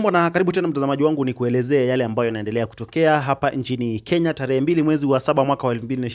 Hujambo na karibu tena mtazamaji wangu, ni kuelezea yale ambayo yanaendelea kutokea hapa nchini Kenya tarehe mbili mwezi wa saba mwaka wa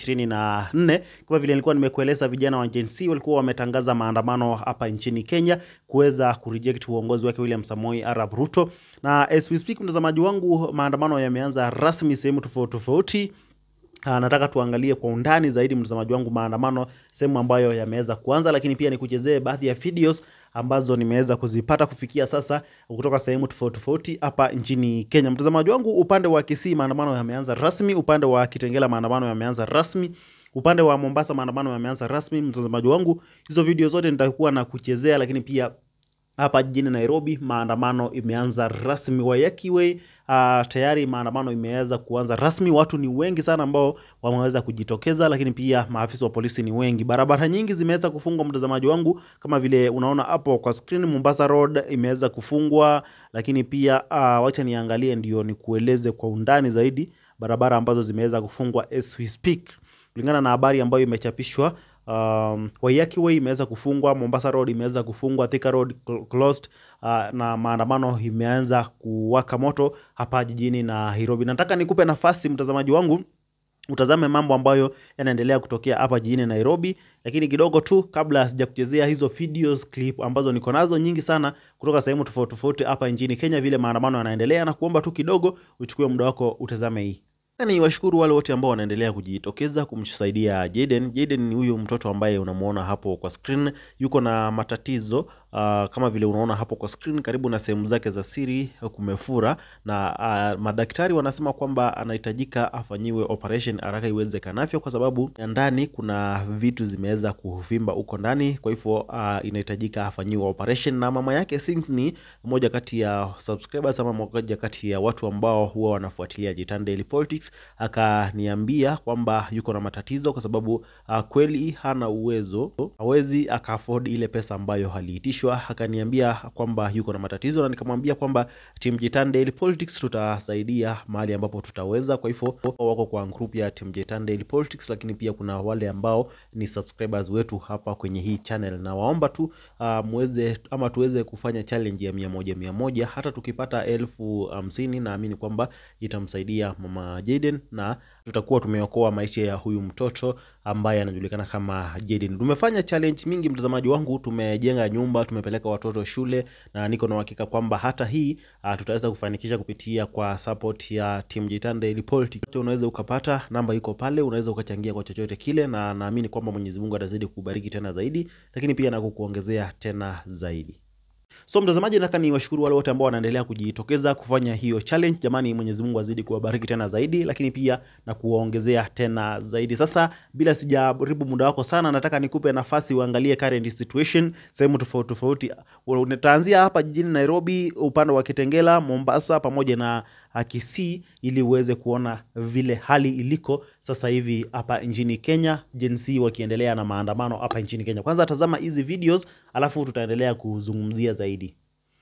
2024. Kama vile nilikuwa nimekueleza, vijana wa Gen Z walikuwa wametangaza maandamano hapa nchini Kenya kuweza kureject uongozi wake William Samoei Arap Ruto, na as we speak, mtazamaji wangu, maandamano yameanza rasmi sehemu tofauti tofauti. Ah, nataka tuangalie kwa undani zaidi mtazamaji wangu maandamano sehemu ambayo yameweza kuanza, lakini pia nikuchezee baadhi ya videos ambazo nimeweza kuzipata kufikia sasa kutoka sehemu tofauti tofauti hapa nchini Kenya. Mtazamaji wangu, upande wa Kisii maandamano yameanza rasmi, upande wa Kitengela maandamano yameanza rasmi, upande wa Mombasa maandamano yameanza rasmi. Mtazamaji wangu, hizo video zote nitakuwa na kuchezea, lakini pia hapa jijini Nairobi maandamano imeanza rasmi. Waiyaki Way uh, tayari maandamano imeweza kuanza rasmi. Watu ni wengi sana ambao wameweza kujitokeza, lakini pia maafisa wa polisi ni wengi. Barabara nyingi zimeweza kufungwa, mtazamaji wangu, kama vile unaona hapo kwa screen. Mombasa Road imeweza kufungwa, lakini pia uh, wacha niangalie ndio nikueleze kwa undani zaidi barabara ambazo zimeweza kufungwa as we speak, kulingana na habari ambayo imechapishwa. Um, Waiyaki Way imeweza kufungwa, Mombasa Road imeweza kufungwa, Thika Road cl- closed, uh, na maandamano imeanza kuwaka moto hapa jijini Nairobi. Nataka nikupe nafasi mtazamaji wangu utazame mambo ambayo yanaendelea kutokea hapa jijini Nairobi, lakini kidogo tu kabla sijakuchezea hizo videos clip ambazo niko nazo nyingi sana kutoka sehemu tofauti tofauti hapa nchini Kenya, vile maandamano yanaendelea, na kuomba tu kidogo uchukue muda wako utazame hii. Ni washukuru wale wote ambao wanaendelea kujitokeza kumsaidia Jaden. Jaden ni huyu mtoto ambaye unamuona hapo kwa screen, yuko na matatizo uh, kama vile unaona hapo kwa screen, karibu na sehemu zake za siri kumefura, na uh, madaktari wanasema kwamba anahitajika afanyiwe operation haraka iwezekanavyo, kwa sababu ya ndani kuna vitu zimeweza kuvimba huko ndani, kwa hivyo uh, inahitajika afanyiwe operation. Na mama yake Sings ni moja kati ya subscribers ama moja kati ya watu ambao huwa wanafuatilia Jitan Daily Politics akaniambia kwamba yuko na matatizo kwa sababu uh, kweli hana uwezo, hawezi aka afford ile pesa ambayo aliitishwa. Akaniambia kwamba yuko na matatizo, na nikamwambia kwamba Team Jitan Daily Politics tutasaidia mahali ambapo tutaweza. Kwa hivyo wako kwa group ya Team Jitan Daily Politics, lakini pia kuna wale ambao ni subscribers wetu hapa kwenye hii channel, na waomba tu uh, muweze ama tuweze kufanya challenge ya mia moja mia moja. Hata tukipata elfu hamsini naamini kwamba itamsaidia mama Jaden na tutakuwa tumeokoa maisha ya huyu mtoto ambaye anajulikana kama Jaden. Tumefanya challenge mingi mtazamaji wangu, tumejenga nyumba, tumepeleka watoto shule, na niko na uhakika kwamba hata hii uh, tutaweza kufanikisha kupitia kwa support ya Team Jitan Daily Politics. Unaweza ukapata namba iko pale, unaweza ukachangia kwa chochote kile, na naamini kwamba Mwenyezi Mungu atazidi kukubariki tena zaidi, lakini pia na kukuongezea tena zaidi. So mtazamaji, nataka ni washukuru wale wote ambao wanaendelea kujitokeza kufanya hiyo challenge. Jamani, Mwenyezi Mungu azidi kuwabariki tena zaidi, lakini pia na kuwaongezea tena zaidi. Sasa bila sijaribu muda wako sana, nataka nikupe nafasi uangalie current situation sehemu tofauti tofauti. Utaanzia hapa jijini Nairobi, upande wa Kitengela, Mombasa pamoja na Kisii, ili uweze kuona vile hali iliko sasa hivi hapa nchini Kenya, Gen Z wakiendelea na maandamano hapa nchini Kenya. Kwanza tazama hizi videos, alafu tutaendelea kuzungumzia zaidi.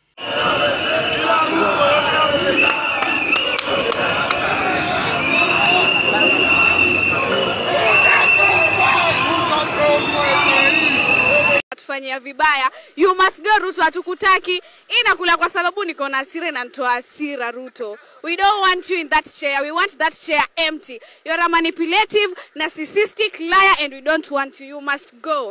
tufanyia vibaya you must go Ruto, hatukutaki. Inakula kwa sababu niko na hasira na nitoa hasira Ruto. We don't want you in that chair, we want that chair empty. You're a manipulative, narcissistic liar and we don't want you. You must go.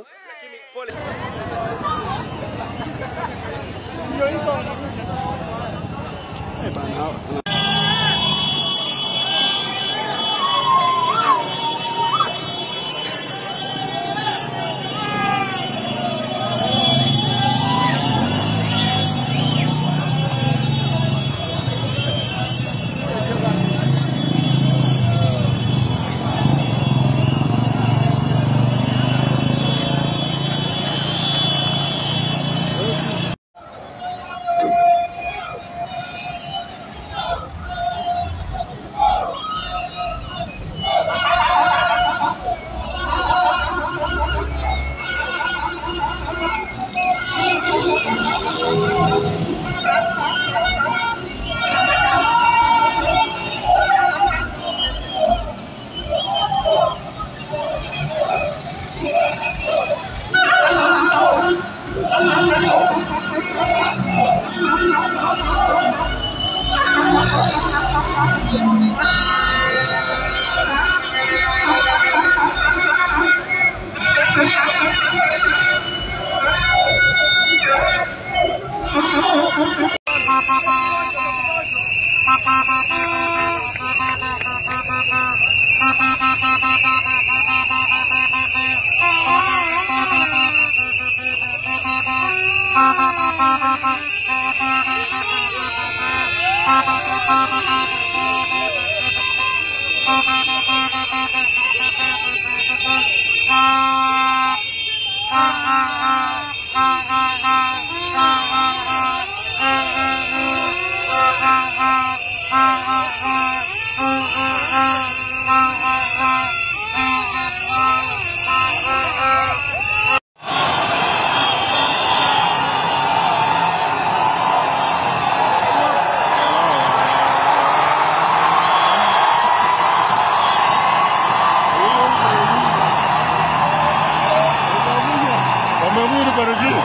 Wameamuru Brazil.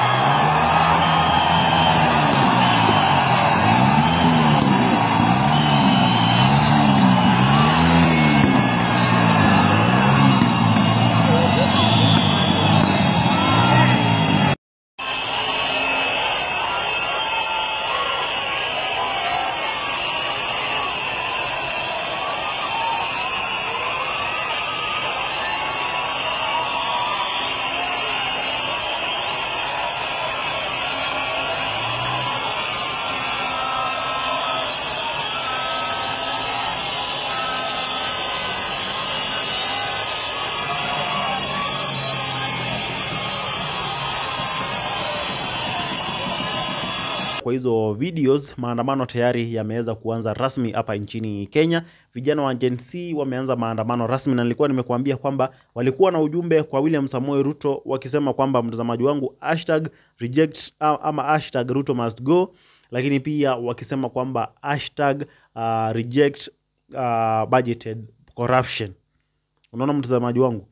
Kwa hizo videos, maandamano tayari yameweza kuanza rasmi hapa nchini Kenya. Vijana wa Gen Z wameanza maandamano rasmi, na nilikuwa nimekuambia kwamba walikuwa na ujumbe kwa William Samoei Ruto wakisema kwamba, mtazamaji wangu, hashtag reject ama hashtag Ruto must go, lakini pia wakisema kwamba hashtag uh, reject uh, budgeted corruption. Unaona mtazamaji wangu,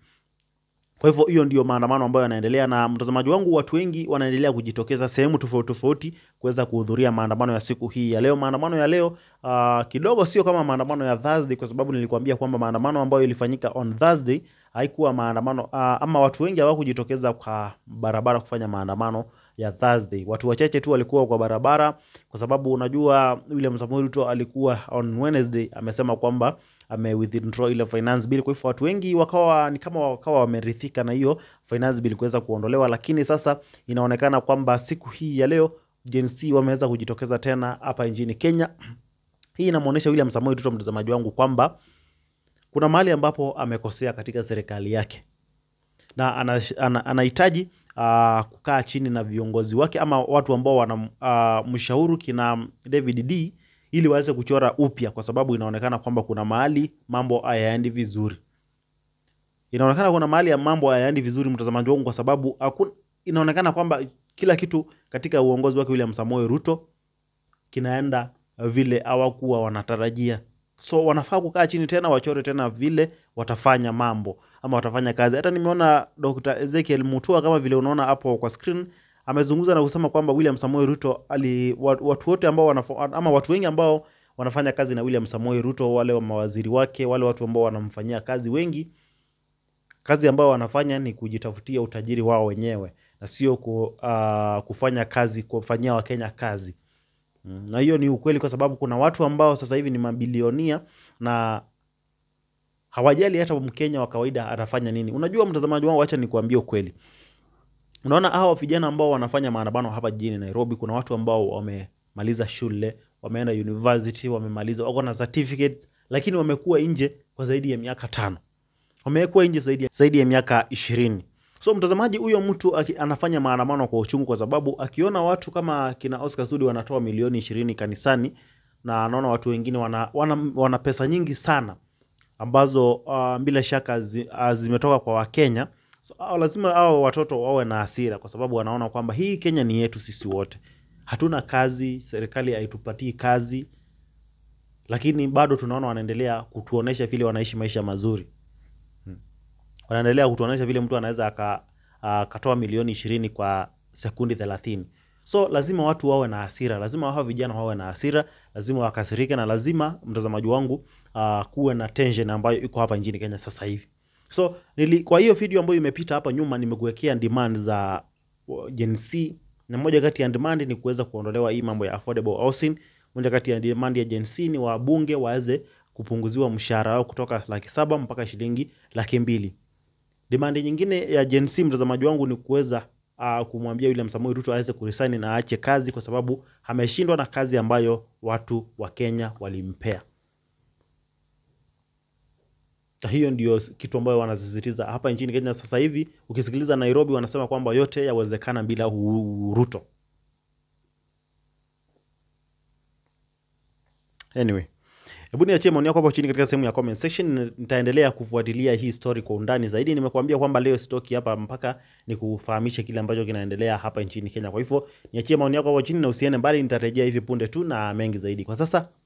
kwa hivyo hiyo ndio maandamano ambayo yanaendelea, na mtazamaji wangu, watu wengi wanaendelea kujitokeza sehemu tofauti tofauti kuweza kuhudhuria maandamano ya siku hii ya leo. Maandamano ya leo uh, kidogo sio kama maandamano ya Thursday, kwa sababu nilikuambia kwamba maandamano ambayo ilifanyika on Thursday haikuwa maandamano uh, ama watu wengi hawakujitokeza kwa barabara kufanya maandamano ya Thursday. Watu wachache tu walikuwa kwa barabara, kwa sababu unajua William Samoei Ruto alikuwa on Wednesday amesema kwamba ame withdraw ile finance bill. Kwa hivyo watu wengi wakawa ni kama wakawa wameridhika na hiyo finance bill kuweza kuondolewa, lakini sasa inaonekana kwamba siku hii ya leo Gen Z wameweza kujitokeza tena hapa nchini Kenya. Hii inamuonesha William Samoei Ruto, mtazamaji wangu, kwamba kuna mahali ambapo amekosea katika serikali yake na anahitaji ana, ana uh, kukaa chini na viongozi wake ama watu ambao wanamshauri uh, kina David D ili waweze kuchora upya, kwa sababu inaonekana kwamba kuna mahali mambo hayaendi vizuri. Inaonekana kuna mahali ya mambo hayaendi vizuri, mtazamaji wangu, kwa sababu hakuna, inaonekana kwamba kila kitu katika uongozi wake William Samoei Ruto kinaenda vile hawakuwa wanatarajia. So wanafaa kukaa chini tena wachore tena vile watafanya mambo ama watafanya kazi. Hata nimeona Dr. Ezekiel Mutua kama vile unaona hapo kwa screen amezungumza na kusema kwamba William Samoei Ruto ali watu wote ambao wanafo, ama watu wengi ambao wanafanya kazi na William Samoei Ruto, wale wa mawaziri wake, wale watu ambao wanamfanyia kazi, wengi kazi ambao wanafanya ni kujitafutia utajiri wao wenyewe na sio ku, uh, kufanya kazi kufanyia Wakenya kazi. Na hiyo ni ukweli, kwa sababu kuna watu ambao sasa hivi ni mabilionia na hawajali hata Mkenya wa kawaida atafanya nini. Unajua mtazamaji wangu, acha nikuambie ukweli. Unaona hawa vijana ambao wanafanya maandamano hapa jijini Nairobi, kuna watu ambao wamemaliza shule, wameenda university, wamemaliza, wako na certificate, lakini wamekuwa nje kwa zaidi ya miaka tano, wamekuwa nje zaidi ya, zaidi ya miaka ishirini. So mtazamaji, huyo mtu aki, anafanya maandamano kwa uchungu, kwa sababu akiona watu kama kina Oscar Sudi wanatoa milioni ishirini kanisani na anaona watu wengine wana, wana, wana pesa nyingi sana ambazo uh, bila shaka zi, uh, zimetoka kwa Wakenya. So, uh, lazima hao watoto wawe na hasira, kwa sababu wanaona kwamba hii Kenya ni yetu sisi wote, hatuna kazi, serikali haitupatii kazi, lakini bado tunaona wanaendelea kutuonesha vile wanaishi maisha mazuri hmm. Wanaendelea kutuonesha vile mtu anaweza akatoa uh, milioni ishirini kwa sekundi thelathini. So lazima watu wawe na hasira, lazima hao vijana wawe na hasira, lazima wakasirike, na lazima mtazamaji wangu uh, kuwe na tension ambayo iko hapa nchini Kenya sasa hivi. So nili, kwa hiyo video ambayo imepita hapa nyuma nimekuwekea demand za uh, Gen Z na moja kati ya demand ni kuweza kuondolewa hii mambo ya affordable housing. Moja kati ya demand ya Gen Z ni wabunge waweze kupunguziwa mshahara wao kutoka laki saba mpaka shilingi laki mbili. Demand nyingine ya Gen Z mtazamaji wangu ni kuweza uh, kumwambia William Samoei Ruto aweze kuresign na aache kazi kwa sababu ameshindwa na kazi ambayo watu wa Kenya walimpea. Na hiyo ndio kitu ambayo wanasisitiza hapa nchini Kenya sasa hivi. Ukisikiliza Nairobi, wanasema kwamba yote yawezekana bila Ru- Ruto. Anyway, hebu niachie maoni yako hapo chini katika sehemu ya comment section. Nitaendelea kufuatilia hii story kwa undani zaidi. Nimekuambia kwamba leo sitoki hapa mpaka nikufahamishe kile ambacho kinaendelea hapa nchini Kenya. Kwa hivyo niachie maoni yako hapo chini na usiende mbali, nitarejea hivi punde tu na mengi zaidi. Kwa sasa